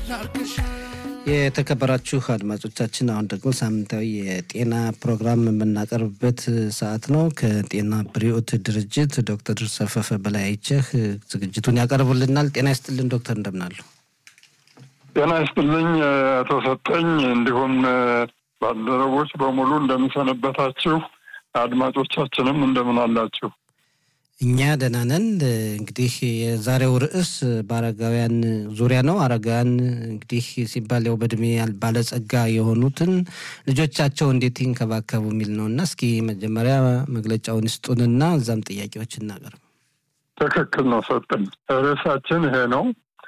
የተከበራችሁ አድማጮቻችን አሁን ደግሞ ሳምንታዊ የጤና ፕሮግራም የምናቀርብበት ሰዓት ነው። ከጤና ብሪኦት ድርጅት ዶክተር ሰፈፈ በላይ አይቸህ ዝግጅቱን ያቀርቡልናል። ጤና ይስጥልን ዶክተር፣ እንደምናሉ? ጤና ይስጥልኝ አቶ ሰጠኝ፣ እንዲሁም ባልደረቦች በሙሉ እንደምንሰነበታችሁ፣ አድማጮቻችንም እንደምን አላችሁ? እኛ ደህና ነን። እንግዲህ የዛሬው ርዕስ በአረጋውያን ዙሪያ ነው። አረጋውያን እንግዲህ ሲባል ያው በእድሜ ባለጸጋ የሆኑትን ልጆቻቸው እንዴት ይንከባከቡ የሚል ነው እና እስኪ መጀመሪያ መግለጫውን ይስጡንና እዛም ጥያቄዎች እናቀርብ። ትክክል ነው ሰጠኝ። ርዕሳችን ይሄ ነው።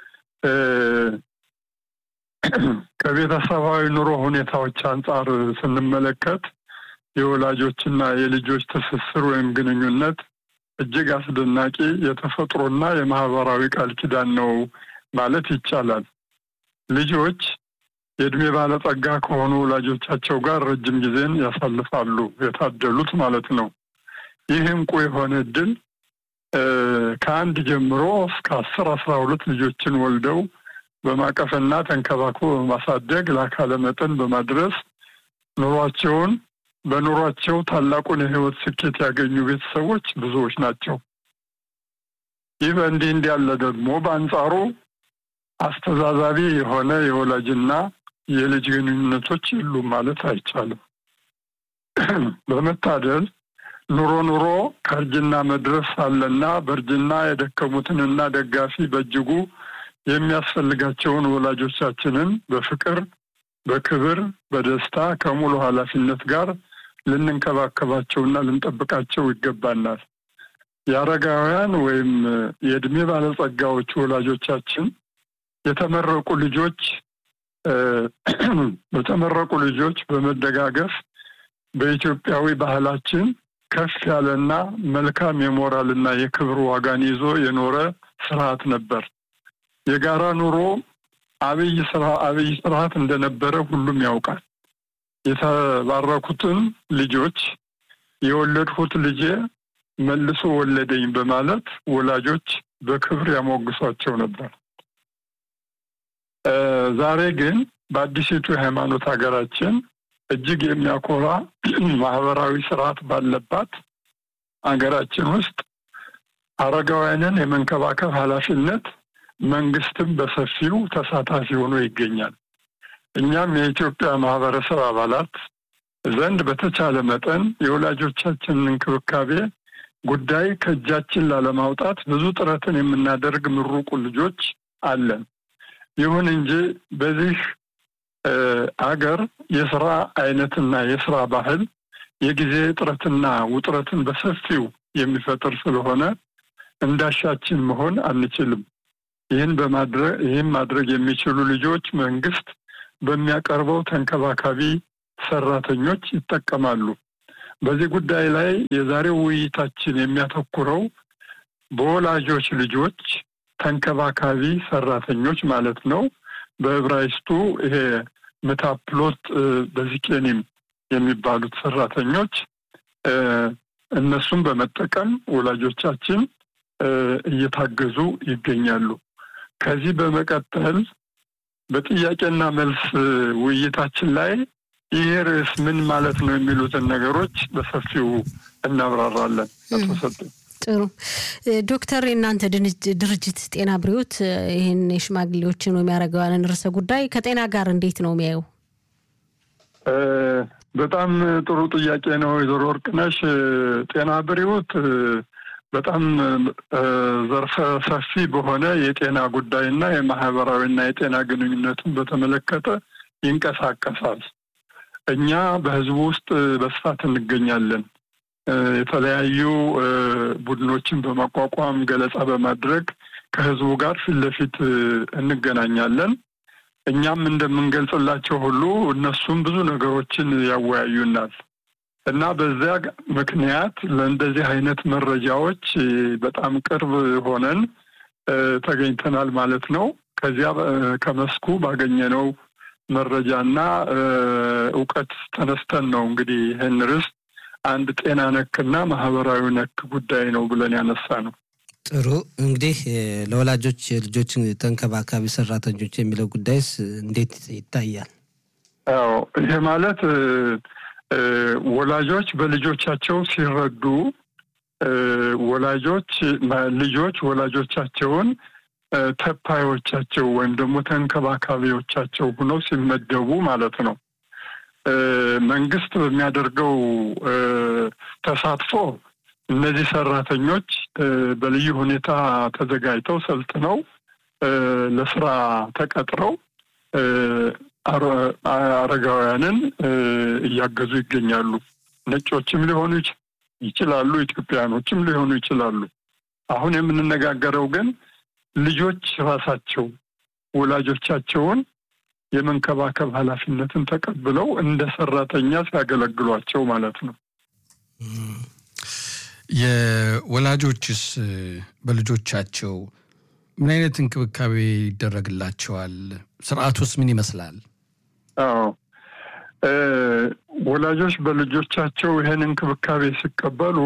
ከቤተሰባዊ ኑሮ ሁኔታዎች አንጻር ስንመለከት የወላጆችና የልጆች ትስስር ወይም ግንኙነት እጅግ አስደናቂ የተፈጥሮና የማህበራዊ ቃል ኪዳን ነው ማለት ይቻላል። ልጆች የእድሜ ባለጸጋ ከሆኑ ወላጆቻቸው ጋር ረጅም ጊዜን ያሳልፋሉ። የታደሉት ማለት ነው። ይህ እንቁ የሆነ እድል ከአንድ ጀምሮ እስከ አስር አስራ ሁለት ልጆችን ወልደው በማቀፍና ተንከባክቦ በማሳደግ ለአካለ መጠን በማድረስ ኑሯቸውን በኑሯቸው ታላቁን የህይወት ስኬት ያገኙ ቤተሰቦች ብዙዎች ናቸው። ይህ በእንዲህ እንዲያለ ደግሞ በአንጻሩ አስተዛዛቢ የሆነ የወላጅና የልጅ ግንኙነቶች የሉም ማለት አይቻልም። በመታደል ኑሮ ኑሮ ከእርጅና መድረስ አለና በእርጅና የደከሙትንና ደጋፊ በእጅጉ የሚያስፈልጋቸውን ወላጆቻችንን በፍቅር በክብር በደስታ ከሙሉ ኃላፊነት ጋር ልንንከባከባቸውና ልንጠብቃቸው ይገባናል። የአረጋውያን ወይም የእድሜ ባለጸጋዎች ወላጆቻችን የተመረቁ ልጆች በተመረቁ ልጆች በመደጋገፍ በኢትዮጵያዊ ባህላችን ከፍ ያለና መልካም የሞራልና የክብር ዋጋን ይዞ የኖረ ስርዓት ነበር። የጋራ ኑሮ አብይ ስራ አብይ ስርዓት እንደነበረ ሁሉም ያውቃል። የተባረኩትን ልጆች የወለድሁት ልጄ መልሶ ወለደኝ በማለት ወላጆች በክብር ያሞግሷቸው ነበር። ዛሬ ግን በአዲሲቱ የሃይማኖት ሀገራችን እጅግ የሚያኮራ ማህበራዊ ስርዓት ባለባት ሀገራችን ውስጥ አረጋውያንን የመንከባከብ ኃላፊነት መንግስትም በሰፊው ተሳታፊ ሆኖ ይገኛል። እኛም የኢትዮጵያ ማህበረሰብ አባላት ዘንድ በተቻለ መጠን የወላጆቻችንን እንክብካቤ ጉዳይ ከእጃችን ላለማውጣት ብዙ ጥረትን የምናደርግ ምሩቁ ልጆች አለን። ይሁን እንጂ በዚህ አገር የስራ አይነትና የስራ ባህል የጊዜ እጥረትና ውጥረትን በሰፊው የሚፈጥር ስለሆነ እንዳሻችን መሆን አንችልም። ይህን በማድረግ ይህን ማድረግ የሚችሉ ልጆች መንግስት በሚያቀርበው ተንከባካቢ ሰራተኞች ይጠቀማሉ። በዚህ ጉዳይ ላይ የዛሬው ውይይታችን የሚያተኩረው በወላጆች ልጆች ተንከባካቢ ሰራተኞች ማለት ነው። በዕብራይስጡ ይሄ ምታፕሎት በዚቄኒም የሚባሉት ሰራተኞች እነሱም በመጠቀም ወላጆቻችን እየታገዙ ይገኛሉ። ከዚህ በመቀጠል በጥያቄና መልስ ውይይታችን ላይ ይህ ርዕስ ምን ማለት ነው የሚሉትን ነገሮች በሰፊው እናብራራለን። ተሰጡ ጥሩ ዶክተር፣ የእናንተ ድርጅት ጤና ብሪዎት ይህን የሽማግሌዎችን ወይም ያረጋውያንን ርዕሰ ጉዳይ ከጤና ጋር እንዴት ነው የሚያየው? በጣም ጥሩ ጥያቄ ነው ወይዘሮ ወርቅነሽ። ጤና ብሪዎት በጣም ዘርፈ ሰፊ በሆነ የጤና ጉዳይና የማህበራዊና የጤና ግንኙነቱን በተመለከተ ይንቀሳቀሳል። እኛ በህዝቡ ውስጥ በስፋት እንገኛለን። የተለያዩ ቡድኖችን በማቋቋም ገለጻ በማድረግ ከህዝቡ ጋር ፊት ለፊት እንገናኛለን። እኛም እንደምንገልጽላቸው ሁሉ እነሱም ብዙ ነገሮችን ያወያዩናል እና በዚያ ምክንያት ለእንደዚህ አይነት መረጃዎች በጣም ቅርብ ሆነን ተገኝተናል ማለት ነው። ከዚያ ከመስኩ ባገኘነው መረጃና እውቀት ተነስተን ነው እንግዲህ ይህን ርዕስ አንድ ጤና ነክና ማህበራዊ ነክ ጉዳይ ነው ብለን ያነሳ ነው። ጥሩ እንግዲህ ለወላጆች የልጆች ተንከባካቢ ሰራተኞች የሚለው ጉዳይስ እንዴት ይታያል? ያው ይሄ ማለት ወላጆች በልጆቻቸው ሲረዱ ወላጆች ልጆች ወላጆቻቸውን ተፓዮቻቸው ወይም ደግሞ ተንከባካቢዎቻቸው ሆነው ሲመደቡ ማለት ነው። መንግስት በሚያደርገው ተሳትፎ እነዚህ ሰራተኞች በልዩ ሁኔታ ተዘጋጅተው ሰልጥነው ለስራ ተቀጥረው አረጋውያንን እያገዙ ይገኛሉ። ነጮችም ሊሆኑ ይችላሉ፣ ኢትዮጵያኖችም ሊሆኑ ይችላሉ። አሁን የምንነጋገረው ግን ልጆች ራሳቸው ወላጆቻቸውን የመንከባከብ ኃላፊነትን ተቀብለው እንደ ሰራተኛ ሲያገለግሏቸው ማለት ነው። የወላጆችስ በልጆቻቸው ምን አይነት እንክብካቤ ይደረግላቸዋል? ስርዓቱስ ምን ይመስላል? አዎ ወላጆች በልጆቻቸው ይህን እንክብካቤ ሲቀበሉ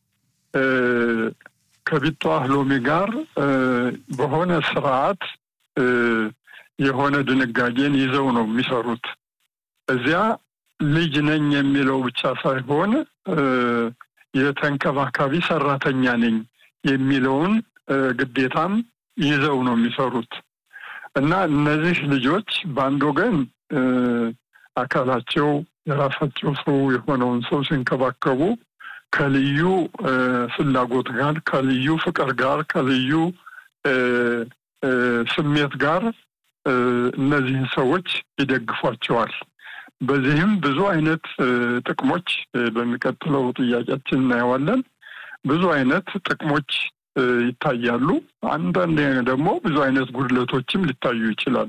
ከቢቷ ሎሚ ጋር በሆነ ስርዓት የሆነ ድንጋጌን ይዘው ነው የሚሰሩት። እዚያ ልጅ ነኝ የሚለው ብቻ ሳይሆን የተንከባካቢ ሰራተኛ ነኝ የሚለውን ግዴታም ይዘው ነው የሚሰሩት እና እነዚህ ልጆች በአንድ ወገን አካላቸው የራሳቸው ሰው የሆነውን ሰው ሲንከባከቡ ከልዩ ፍላጎት ጋር ከልዩ ፍቅር ጋር ከልዩ ስሜት ጋር እነዚህን ሰዎች ይደግፏቸዋል። በዚህም ብዙ አይነት ጥቅሞች በሚቀጥለው ጥያቄያችን እናየዋለን። ብዙ አይነት ጥቅሞች ይታያሉ። አንዳንድ ደግሞ ብዙ አይነት ጉድለቶችም ሊታዩ ይችላሉ።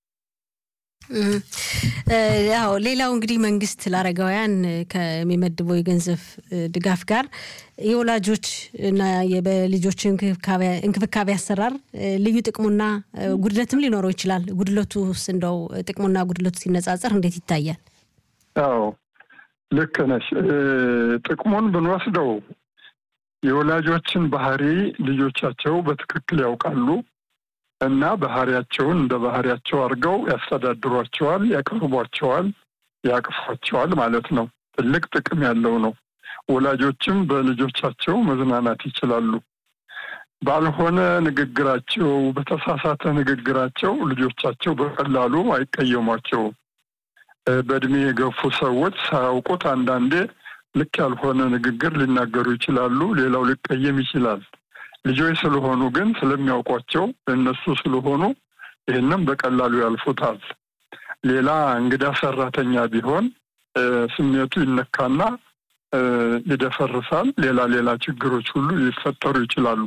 ያው ሌላው እንግዲህ መንግስት ለአረጋውያን ከሚመድበው የገንዘብ ድጋፍ ጋር የወላጆች እና በልጆች እንክብካቤ አሰራር ልዩ ጥቅሙና ጉድለትም ሊኖረው ይችላል። ጉድለቱስ እንደው ጥቅሙና ጉድለቱ ሲነጻጸር እንዴት ይታያል? አዎ ልክ ነሽ። ጥቅሙን ብንወስደው የወላጆችን ባህሪ ልጆቻቸው በትክክል ያውቃሉ እና ባህሪያቸውን እንደ ባህሪያቸው አድርገው ያስተዳድሯቸዋል፣ ያቀርቧቸዋል፣ ያቅፏቸዋል ማለት ነው። ትልቅ ጥቅም ያለው ነው። ወላጆችም በልጆቻቸው መዝናናት ይችላሉ። ባልሆነ ንግግራቸው፣ በተሳሳተ ንግግራቸው ልጆቻቸው በቀላሉ አይቀየሟቸውም። በእድሜ የገፉ ሰዎች ሳያውቁት አንዳንዴ ልክ ያልሆነ ንግግር ሊናገሩ ይችላሉ። ሌላው ሊቀየም ይችላል። ልጆች ስለሆኑ ግን ስለሚያውቋቸው እነሱ ስለሆኑ ይህንም በቀላሉ ያልፉታል። ሌላ እንግዳ ሰራተኛ ቢሆን ስሜቱ ይነካና ይደፈርሳል። ሌላ ሌላ ችግሮች ሁሉ ሊፈጠሩ ይችላሉ።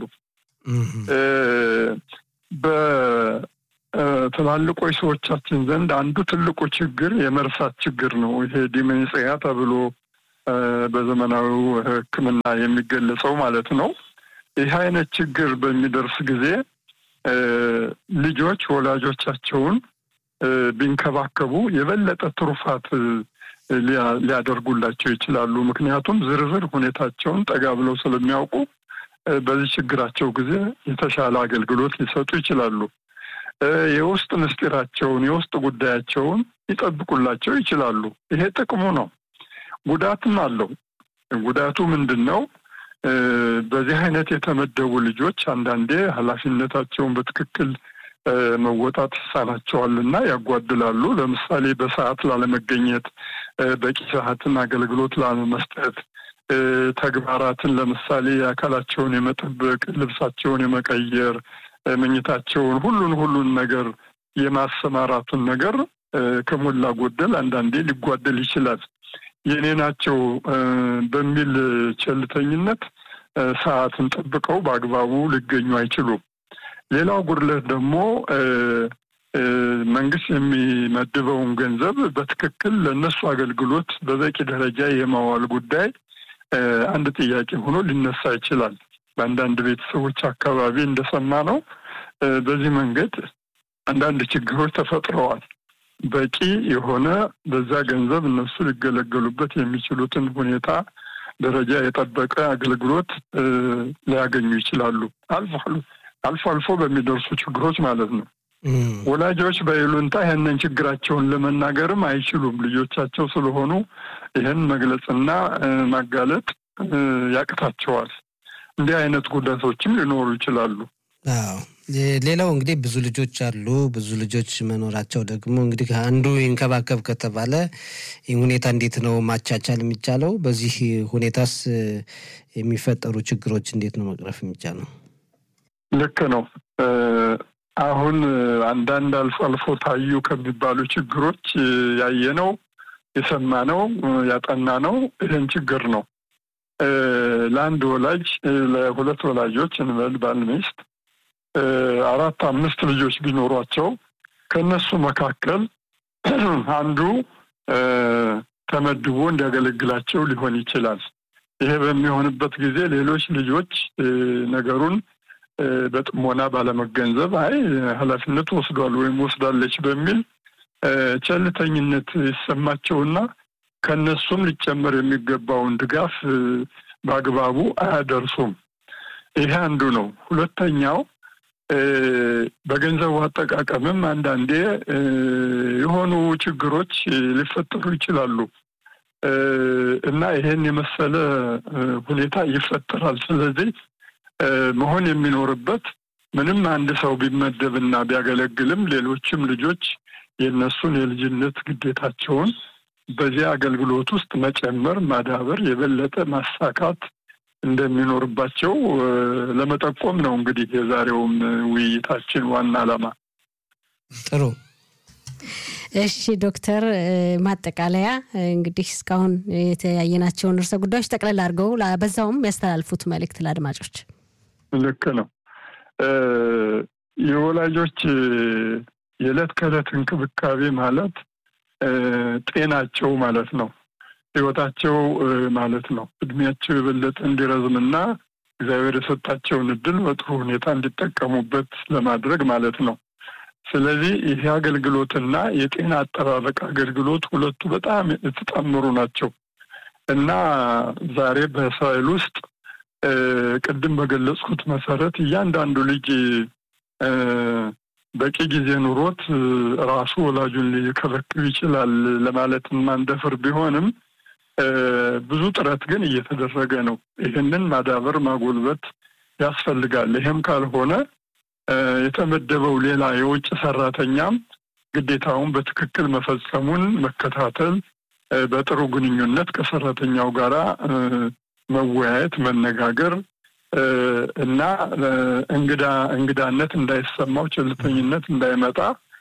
በትላልቆች ሰዎቻችን ዘንድ አንዱ ትልቁ ችግር የመርሳት ችግር ነው። ይሄ ዲሜንጽያ ተብሎ በዘመናዊው ሕክምና የሚገለጸው ማለት ነው። ይህ አይነት ችግር በሚደርስ ጊዜ ልጆች ወላጆቻቸውን ቢንከባከቡ የበለጠ ትሩፋት ሊያደርጉላቸው ይችላሉ። ምክንያቱም ዝርዝር ሁኔታቸውን ጠጋ ብለው ስለሚያውቁ በዚህ ችግራቸው ጊዜ የተሻለ አገልግሎት ሊሰጡ ይችላሉ። የውስጥ ምስጢራቸውን፣ የውስጥ ጉዳያቸውን ሊጠብቁላቸው ይችላሉ። ይሄ ጥቅሙ ነው። ጉዳትም አለው። ጉዳቱ ምንድን ነው? በዚህ አይነት የተመደቡ ልጆች አንዳንዴ ኃላፊነታቸውን በትክክል መወጣት ይሳናቸዋል እና ያጓድላሉ። ለምሳሌ በሰዓት ላለመገኘት፣ በቂ ሰዓትን አገልግሎት ላለመስጠት፣ ተግባራትን ለምሳሌ አካላቸውን የመጠበቅ፣ ልብሳቸውን የመቀየር፣ መኝታቸውን፣ ሁሉን ሁሉን ነገር የማሰማራቱን ነገር ከሞላ ጎደል አንዳንዴ ሊጓደል ይችላል። የኔ ናቸው በሚል ቸልተኝነት ሰዓትን ጠብቀው በአግባቡ ሊገኙ አይችሉም። ሌላው ጉድለት ደግሞ መንግስት የሚመድበውን ገንዘብ በትክክል ለእነሱ አገልግሎት በበቂ ደረጃ የማዋል ጉዳይ አንድ ጥያቄ ሆኖ ሊነሳ ይችላል። በአንዳንድ ቤተሰቦች አካባቢ እንደሰማ ነው። በዚህ መንገድ አንዳንድ ችግሮች ተፈጥረዋል። በቂ የሆነ በዛ ገንዘብ እነሱ ሊገለገሉበት የሚችሉትን ሁኔታ ደረጃ የጠበቀ አገልግሎት ሊያገኙ ይችላሉ። አልፎ አልፎ አልፎ በሚደርሱ ችግሮች ማለት ነው። ወላጆች በይሉንታ ይህንን ችግራቸውን ለመናገርም አይችሉም። ልጆቻቸው ስለሆኑ ይህን መግለጽና ማጋለጥ ያቅታቸዋል። እንዲህ አይነት ጉዳቶችም ሊኖሩ ይችላሉ። አዎ ሌላው እንግዲህ ብዙ ልጆች አሉ። ብዙ ልጆች መኖራቸው ደግሞ እንግዲህ አንዱ ይንከባከብ ከተባለ ይህ ሁኔታ እንዴት ነው ማቻቻል የሚቻለው? በዚህ ሁኔታስ የሚፈጠሩ ችግሮች እንዴት ነው መቅረፍ የሚቻለው? ልክ ነው። አሁን አንዳንድ አልፎ አልፎ ታዩ ከሚባሉ ችግሮች ያየነው የሰማነው ያጠናነው ይህን ችግር ነው። ለአንድ ወላጅ ለሁለት ወላጆች እንበል ባል ሚስት አራት አምስት ልጆች ቢኖሯቸው ከእነሱ መካከል አንዱ ተመድቦ እንዲያገለግላቸው ሊሆን ይችላል። ይሄ በሚሆንበት ጊዜ ሌሎች ልጆች ነገሩን በጥሞና ባለመገንዘብ አይ ኃላፊነት ወስዷል ወይም ወስዳለች በሚል ቸልተኝነት ይሰማቸውና ከነሱም ሊጨመር የሚገባውን ድጋፍ በአግባቡ አያደርሱም። ይሄ አንዱ ነው። ሁለተኛው በገንዘቡ አጠቃቀምም አንዳንዴ የሆኑ ችግሮች ሊፈጠሩ ይችላሉ እና ይሄን የመሰለ ሁኔታ ይፈጠራል። ስለዚህ መሆን የሚኖርበት ምንም አንድ ሰው ቢመደብና ቢያገለግልም ሌሎችም ልጆች የእነሱን የልጅነት ግዴታቸውን በዚያ አገልግሎት ውስጥ መጨመር፣ ማዳበር፣ የበለጠ ማሳካት እንደሚኖርባቸው ለመጠቆም ነው። እንግዲህ የዛሬውም ውይይታችን ዋና ዓላማ። ጥሩ። እሺ ዶክተር፣ ማጠቃለያ እንግዲህ እስካሁን የተያየናቸውን ርዕሰ ጉዳዮች ጠቅለል አድርገው በዛውም ያስተላልፉት መልእክት ለአድማጮች። ልክ ነው። የወላጆች የዕለት ከዕለት እንክብካቤ ማለት ጤናቸው ማለት ነው። ህይወታቸው ማለት ነው። እድሜያቸው የበለጠ እንዲረዝምና እግዚአብሔር የሰጣቸውን እድል በጥሩ ሁኔታ እንዲጠቀሙበት ለማድረግ ማለት ነው። ስለዚህ ይህ አገልግሎትና የጤና አጠባበቅ አገልግሎት ሁለቱ በጣም የተጣመሩ ናቸው እና ዛሬ በእስራኤል ውስጥ ቅድም በገለጽኩት መሰረት እያንዳንዱ ልጅ በቂ ጊዜ ኑሮት ራሱ ወላጁን ሊከበክብ ይችላል ለማለት ማንደፍር ቢሆንም ብዙ ጥረት ግን እየተደረገ ነው። ይህንን ማዳበር ማጎልበት ያስፈልጋል። ይህም ካልሆነ የተመደበው ሌላ የውጭ ሰራተኛም ግዴታውን በትክክል መፈጸሙን መከታተል፣ በጥሩ ግንኙነት ከሰራተኛው ጋር መወያየት፣ መነጋገር እና እንግዳ እንግዳነት እንዳይሰማው ቸልተኝነት እንዳይመጣ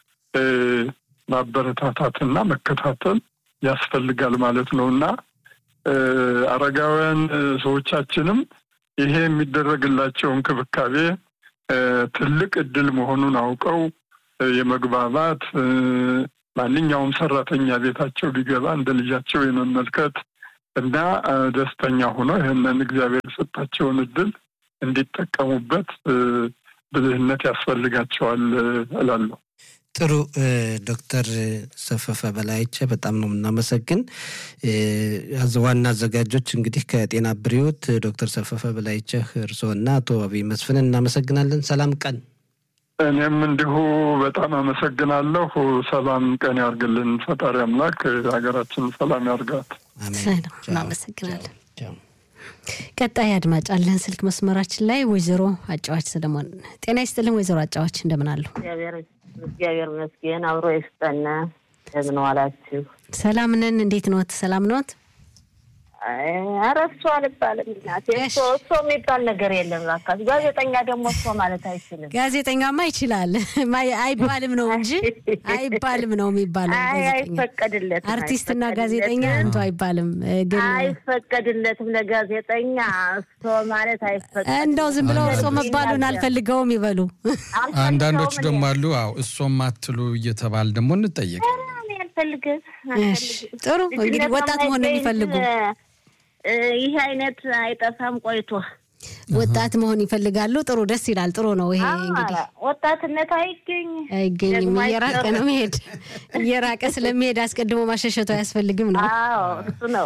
ማበረታታትና መከታተል ያስፈልጋል ማለት ነው እና አረጋውያን ሰዎቻችንም ይሄ የሚደረግላቸው እንክብካቤ ትልቅ እድል መሆኑን አውቀው የመግባባት ማንኛውም ሰራተኛ ቤታቸው ቢገባ እንደ ልጃቸው የመመልከት እና ደስተኛ ሆነው ይህንን እግዚአብሔር የሰጣቸውን እድል እንዲጠቀሙበት ብልህነት ያስፈልጋቸዋል እላለሁ። ጥሩ ዶክተር ሰፈፈ በላይቸ በጣም ነው የምናመሰግን። ዋና አዘጋጆች እንግዲህ ከጤና ብሪዎት ዶክተር ሰፈፈ በላይቸህ እርስዎና አቶ አብይ መስፍንን እናመሰግናለን። ሰላም ቀን። እኔም እንዲሁ በጣም አመሰግናለሁ። ሰላም ቀን ያርግልን ፈጣሪ አምላክ ሀገራችን ሰላም ያርጋት። እናመሰግናለን። ቀጣይ አድማጭ አለን ስልክ መስመራችን ላይ ወይዘሮ አጫዋች ሰለሞን። ጤና ይስጥልን ወይዘሮ አጫዋች እንደምን አሉ? እግዚአብሔር ይመስገን አብሮ ይስጠን። እንደምን ዋላችሁ? ሰላም ነን። እንዴት ኖት? ሰላም ኖት? ኧረ እሱ አልባልም እናቴ። እሱ እሱ የሚባል ነገር የለም። እባክህ ጋዜጠኛ ደግሞ እሱ ማለት አይችልም። ጋዜጠኛማ ይችላል አይባልም ነው እንጂ አይባልም ነው የሚባለው። አይፈቀድለትም። አርቲስትና ጋዜጠኛ እንቶ አይባልም። ግን አይፈቀድለትም ለጋዜጠኛ እሱ ማለት አይፈቀድም። እንደው ዝም ብለው እሶ መባሉን አልፈልገውም ይበሉ። አንዳንዶቹ ደግሞ አሉ አዎ እሶም አትሉ እየተባል ደግሞ እንጠየቅ አልፈልግም። ጥሩ እንግዲህ ወጣት መሆን የሚፈልጉ ይህ አይነት አይጠፋም ቆይቶ ወጣት መሆን ይፈልጋሉ። ጥሩ ደስ ይላል። ጥሩ ነው። ይሄ እንግዲህ ወጣትነት አይገኝ አይገኝም። እየራቀ ነው መሄድ እየራቀ ስለሚሄድ አስቀድሞ ማሸሸቱ አያስፈልግም ነው። አዎ እሱ ነው።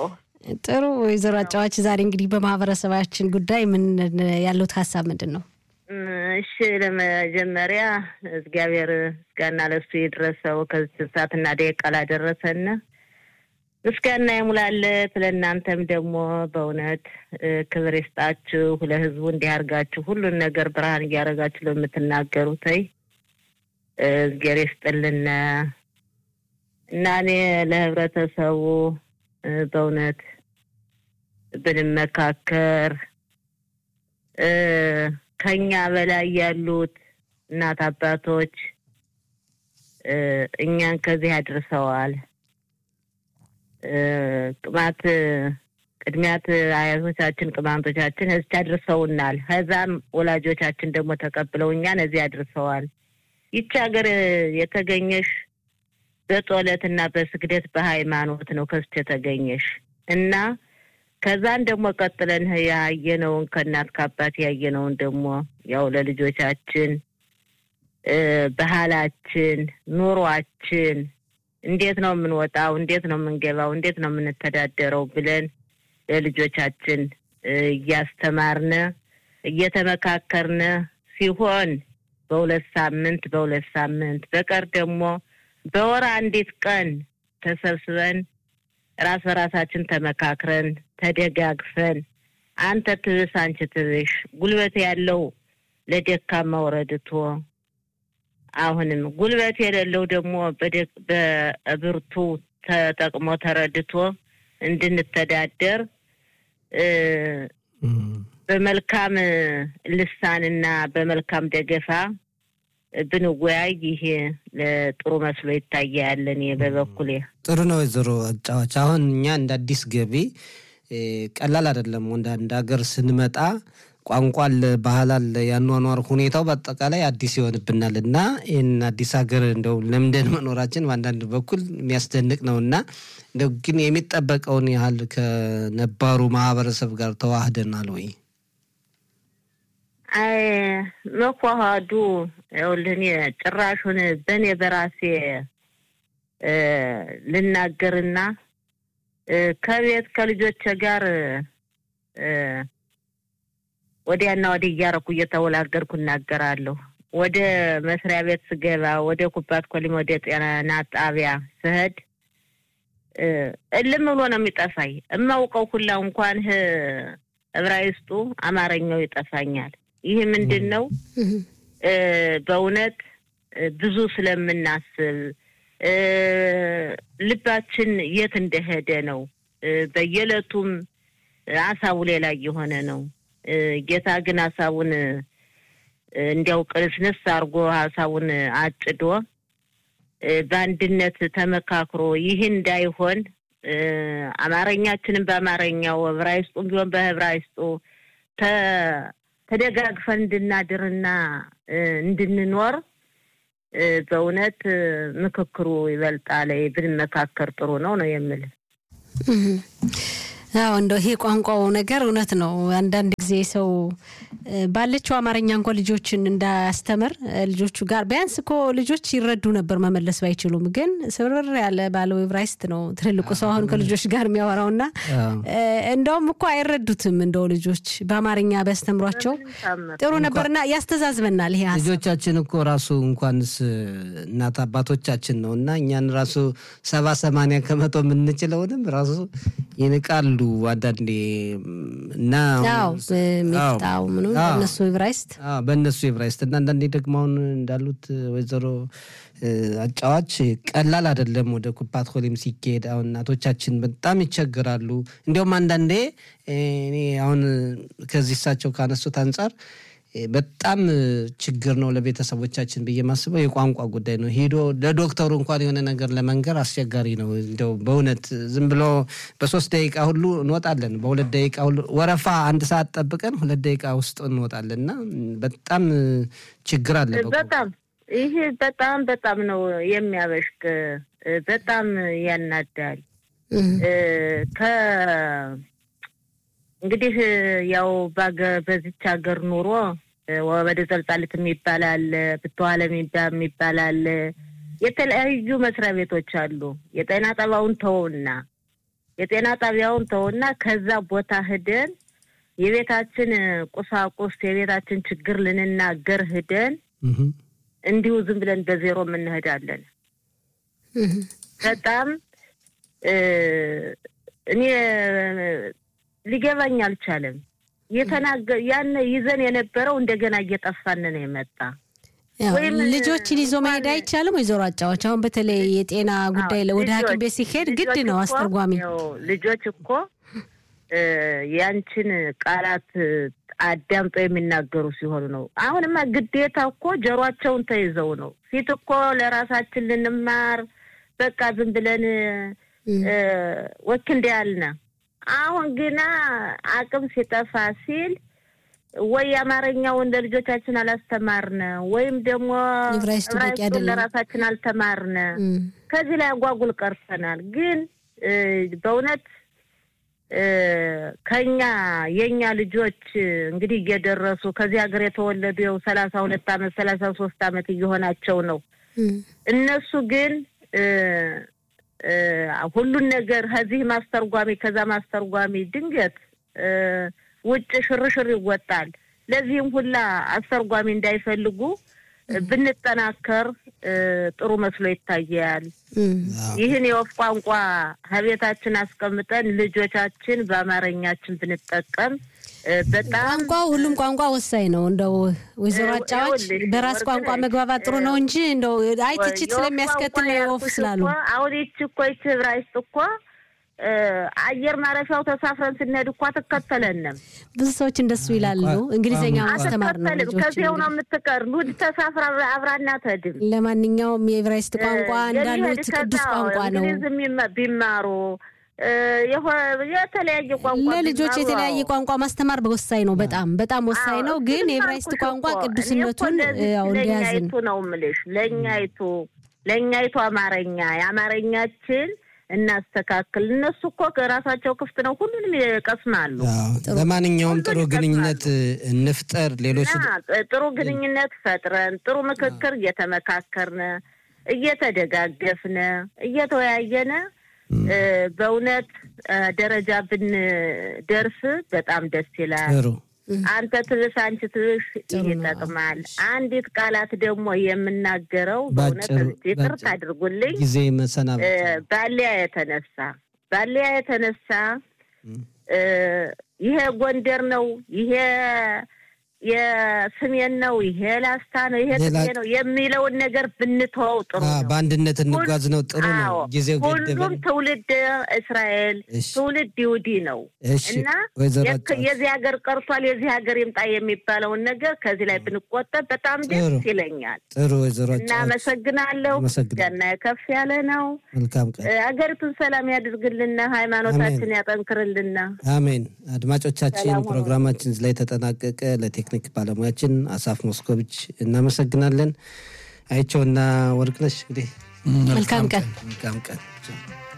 ጥሩ ወይዘሮ አጫዋች ዛሬ እንግዲህ በማህበረሰባችን ጉዳይ ምን ያሉት ሀሳብ ምንድን ነው? እሺ ለመጀመሪያ እግዚአብሔር ምስጋና ለሱ ይድረሰው ከዚህ ሰዓትና ደቂቃ ላደረሰን ምስጋና ይሙላለት። ለእናንተም ደግሞ በእውነት ክብር ይስጣችሁ። ለህዝቡ እንዲያርጋችሁ ሁሉን ነገር ብርሃን እያደረጋችሁ ለምትናገሩት እግዚአብሔር ይስጥልን እና እኔ ለህብረተሰቡ በእውነት ብንመካከር ከኛ በላይ ያሉት እናት አባቶች እኛን ከዚህ አድርሰዋል። ቅማት ቅድሚያት አያቶቻችን ቅማንቶቻችን እዚህ አድርሰውናል። ከዛም ወላጆቻችን ደግሞ ተቀብለው እኛን እዚህ አድርሰዋል። ይቺ ሀገር የተገኘሽ በጸሎትና በስግደት በሃይማኖት ነው ከስች የተገኘሽ እና ከዛን ደግሞ ቀጥለን ያየነውን ከእናት ከአባት ያየነውን ደግሞ ያው ለልጆቻችን ባህላችን፣ ኑሯችን እንዴት ነው የምንወጣው፣ እንዴት ነው የምንገባው፣ እንዴት ነው የምንተዳደረው ብለን ለልጆቻችን እያስተማርነ እየተመካከርነ ሲሆን በሁለት ሳምንት በሁለት ሳምንት በቀር ደግሞ በወር አንዲት ቀን ተሰብስበን ራስ በራሳችን ተመካክረን ተደጋግፈን አንተ ትብስ አንቺ ትብሽ ጉልበት ያለው ለደካማው ረድቶ አሁንም ጉልበት የሌለው ደግሞ በብርቱ ተጠቅሞ ተረድቶ እንድንተዳደር በመልካም ልሳንና በመልካም ደገፋ ብንወያይ ይሄ ለጥሩ መስሎ ይታያል። እኔ በበኩሌ ጥሩ ነው። ወይዘሮ አጫዋች አሁን እኛ እንደ አዲስ ገቢ ቀላል አይደለም። ወደ አንድ ሀገር ስንመጣ ቋንቋ አለ፣ ባህል አለ፣ ያኗኗር ሁኔታው በአጠቃላይ አዲስ ይሆንብናል እና ይህን አዲስ ሀገር እንደው ለምደን መኖራችን በአንዳንድ በኩል የሚያስደንቅ ነው እና እንደው ግን የሚጠበቀውን ያህል ከነባሩ ማህበረሰብ ጋር ተዋህደናል ወይ? አይ መኳሃዱ ይኸውልህ እኔ ጭራሹን በእኔ በራሴ ልናገርና ከቤት ከልጆቼ ጋር ወዲያና ወዲህ እያረኩ እየተወላገድኩ እናገራለሁ። ወደ መስሪያ ቤት ስገባ፣ ወደ ኩባት ኮሊም፣ ወደ ጤና ጣቢያ ስሄድ እልም ብሎ ነው የሚጠፋኝ። እማውቀው ሁላ እንኳን እብራይስጡ አማርኛው ይጠፋኛል። ይህ ምንድን ነው? በእውነት ብዙ ስለምናስብ ልባችን የት እንደሄደ ነው። በየዕለቱም ሀሳቡ ሌላ እየሆነ ነው። ጌታ ግን ሀሳቡን እንዲያው ቅንስንስ አድርጎ ሀሳቡን አጭዶ በአንድነት ተመካክሮ ይህ እንዳይሆን አማርኛችንን በአማርኛው ዕብራይስጡም ቢሆን በዕብራይስጡ ተደጋግፈን እንድናድርና እንድንኖር በእውነት ምክክሩ ይበልጣል። ብንመካከር ጥሩ ነው ነው የምል። አዎ እንደው ይሄ ቋንቋው ነገር እውነት ነው። አንዳንድ ጊዜ ሰው ባለችው አማርኛ እንኳ ልጆችን እንዳያስተምር ልጆቹ ጋር ቢያንስ እኮ ልጆች ይረዱ ነበር መመለስ ባይችሉም፣ ግን ስብርር ያለ ባለው ዕብራይስጥ ነው ትልልቁ ሰው አሁን ከልጆች ጋር የሚያወራው እና እንደውም እኮ አይረዱትም። እንደው ልጆች በአማርኛ ቢያስተምሯቸው ጥሩ ነበርና ያስተዛዝበናል። ይሄ ልጆቻችን እኮ ራሱ እንኳንስ እናት አባቶቻችን ነው እና እኛን ራሱ ሰባ ሰማንያ ከመቶ የምንችለውንም ራሱ ይንቃሉ አንዳንዴ እና ሚጣው ምኑ በእነሱ ዕብራይስጥ በእነሱ ዕብራይስጥ እና አንዳንዴ ደግሞ አሁን እንዳሉት ወይዘሮ አጫዋች ቀላል አይደለም። ወደ ኩፓት ኮሊም ሲካሄድ አሁን እናቶቻችን በጣም ይቸግራሉ። እንዲያውም አንዳንዴ እኔ አሁን ከዚህ እሳቸው ካነሱት አንጻር በጣም ችግር ነው ለቤተሰቦቻችን ብዬ ማስበው የቋንቋ ጉዳይ ነው። ሄዶ ለዶክተሩ እንኳን የሆነ ነገር ለመንገር አስቸጋሪ ነው። እንደው በእውነት ዝም ብሎ በሶስት ደቂቃ ሁሉ እንወጣለን፣ በሁለት ደቂቃ ሁሉ ወረፋ አንድ ሰዓት ጠብቀን ሁለት ደቂቃ ውስጥ እንወጣለን እና በጣም ችግር አለ። በጣም ይህ በጣም በጣም ነው የሚያበሽቅ፣ በጣም ያናዳል። ከ እንግዲህ ያው በዚች ሀገር ኑሮ ወደ ዘልጣሊት የሚባል አለ፣ ብትዋለ የሚባል አለ። የተለያዩ መስሪያ ቤቶች አሉ። የጤና ጠባውን ተውና የጤና ጣቢያውን ተውና ከዛ ቦታ ሂደን የቤታችን ቁሳቁስ የቤታችን ችግር ልንናገር ሂደን እንዲሁ ዝም ብለን በዜሮ የምንሄዳለን። በጣም እኔ ሊገባኝ አልቻለም። የተናገ ያን ይዘን የነበረው እንደገና እየጠፋን ነው የመጣ ልጆችን ይዞ መሄድ አይቻልም። ወይዘሮ አጫዎች አሁን በተለይ የጤና ጉዳይ ወደ ሐኪም ቤት ሲሄድ ግድ ነው አስተርጓሚ። ልጆች እኮ ያንቺን ቃላት አዳምጠው የሚናገሩ ሲሆኑ ነው። አሁንማ ግዴታ እኮ ጆሯቸውን ተይዘው ነው። ፊት እኮ ለራሳችን ልንማር በቃ ዝም ብለን ወክ እንደ ያልነ አሁን ግና አቅም ሲጠፋ ሲል ወይ አማርኛውን ለልጆቻችን አላስተማርነ ወይም ደግሞ ዕብራይስጡን ለራሳችን አልተማርነ። ከዚህ ላይ አጓጉል ቀርተናል። ግን በእውነት ከኛ የእኛ ልጆች እንግዲህ እየደረሱ ከዚህ ሀገር የተወለዱ የው ሰላሳ ሁለት አመት ሰላሳ ሶስት አመት እየሆናቸው ነው። እነሱ ግን ሁሉን ነገር ከዚህ ማስተርጓሚ ከዛ ማስተርጓሚ ድንገት ውጭ ሽርሽር ይወጣል። ለዚህም ሁላ አስተርጓሚ እንዳይፈልጉ ብንጠናከር ጥሩ መስሎ ይታያል። ይህን የወፍ ቋንቋ ከቤታችን አስቀምጠን ልጆቻችን በአማርኛችን ብንጠቀም በጣም ቋንቋው ሁሉም ቋንቋ ወሳኝ ነው። እንደው ወይዘሮ አጫዎች በራስ ቋንቋ መግባባት ጥሩ ነው እንጂ እንደው አይ ትችት ስለሚያስከትል ወፍ ስላሉ አሁን ይች እኮ ይች ዕብራይስጥ እኮ አየር ማረፊያው ተሳፍረን ስንሄድ እኮ አትከተለንም። ብዙ ሰዎች እንደሱ ይላሉ። እንግሊዝኛ ማስተማር ነው ልጆች ከዚያው ነው የምትቀር ሉድ ተሳፍራ አብራና ተድም። ለማንኛውም የዕብራይስጥ ቋንቋ እንዳሉት ቅዱስ ቋንቋ ነው። እንግሊዝ ቢማሩ የተለያየ ቋንቋ ለልጆች የተለያየ ቋንቋ ማስተማር ወሳኝ ነው። በጣም በጣም ወሳኝ ነው። ግን የዕብራይስጥ ቋንቋ ቅዱስነቱን ያው እንደያዝን ነው የምልሽ። ለእኛይቱ ለእኛይቱ አማርኛ የአማርኛችን እናስተካክል። እነሱ እኮ ከራሳቸው ክፍት ነው፣ ሁሉንም ይቀስማሉ። ለማንኛውም ጥሩ ግንኙነት እንፍጠር። ሌሎች ጥሩ ግንኙነት ፈጥረን ጥሩ ምክክር እየተመካከርነ እየተደጋገፍነ እየተወያየነ በእውነት ደረጃ ብንደርስ በጣም ደስ ይላል። አንተ ትብስ አንቺ ትብሽ ይጠቅማል። አንዲት ቃላት ደግሞ የምናገረው በእውነት ይቅርታ አድርጉልኝ፣ ጊዜ መሰናበት ባሊያ የተነሳ ባሊያ የተነሳ ይሄ ጎንደር ነው ይሄ የስሜን ነው ይሄ ላስታ ነው ይሄ ጥሜ ነው የሚለውን ነገር ብንተወው ጥሩ ነው። በአንድነት እንጓዝ ነው ጥሩ ነው። ጊዜው ሁሉም ትውልድ እስራኤል ትውልድ ይሁዲ ነው እና የዚህ ሀገር ቀርቷል የዚህ ሀገር ይምጣ የሚባለውን ነገር ከዚህ ላይ ብንቆጠብ በጣም ደስ ይለኛል። ጥሩ ወይዘሮ እናመሰግናለሁ። ገና ከፍ ያለ ነው። መልካም ቀን። ሀገሪቱን ሰላም ያድርግልና፣ ሃይማኖታችን ያጠንክርልና። አሜን። አድማጮቻችን ፕሮግራማችን ላይ ተጠናቀቀ። ለቴክኒክ ባለሙያችን አሳፍ ሞስኮቪች እናመሰግናለን። አይቸውና ወርቅነሽ እንግዲህ መልካም ቀን መልካም ቀን